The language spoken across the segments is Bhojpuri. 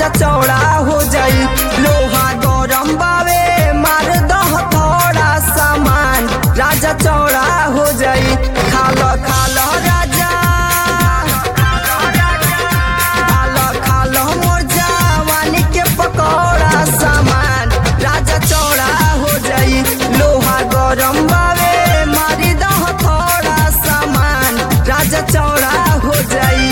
राजा चौड़ा हो जाई लोहा गरम बावे मार दह थोड़ा सामान राजा चौड़ा हो जाई खाल खाल राजा खाल खाल मोर जवानी के पकौड़ा सामान राजा चौड़ा हो जाई लोहा गरम बावे मारी दह थोड़ा सामान राजा चौड़ा हो जाई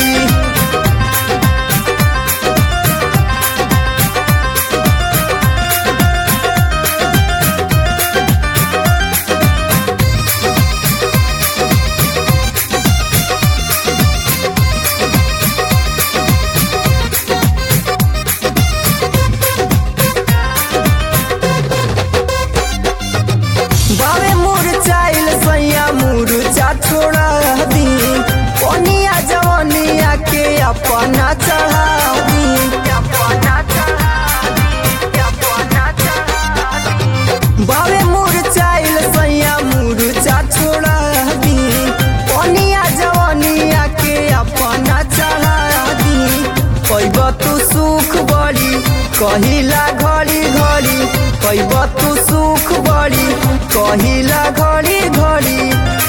बावे मुरचाइल सैया मुरचा छोड़ा दी कोनिया जवनिया के अपना चढ़ा दी अपना चढ़ा दी अपना चढ़ा दी बावे मुरचाइल सैया मुरचा छोड़ा दी कोनिया जवनिया के अपना चढ़ा दी पैब तू सुख बड़ी कहिला घड़ी घड़ी पैब तू सुख बड़ी कहिला घड़ी घड़ी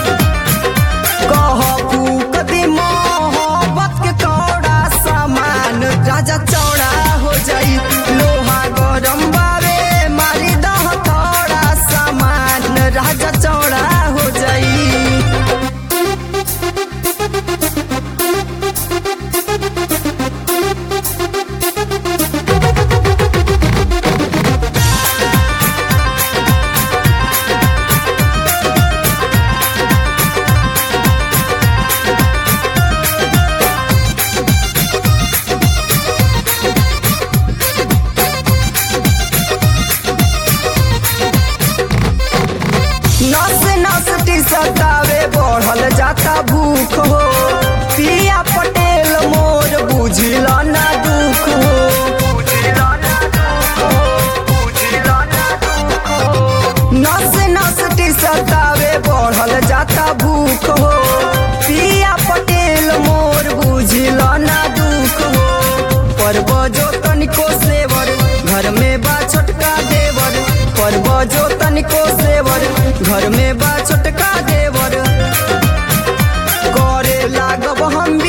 कह फूक दी मोहब्बत के कौड़ा सामान राजा चौड़ा हो जाई लोहा गरम बावे मारी दह थोड़ा सामान राजा चौड़ा हो जाई नस नस टी सतावे बढ़ल जाता भूख हो पिया पटेल मोर बुझल ना दुख हो नस नस टी सतावे बढ़ल जाता भूख हो पिया पटेल मोर बुझल ना दुख हो पर्व जो तनिको सेवर घर में बा छोटका देवर पर्व जो तनिको सेवर घर में बा छोटका देवर करे लागब हम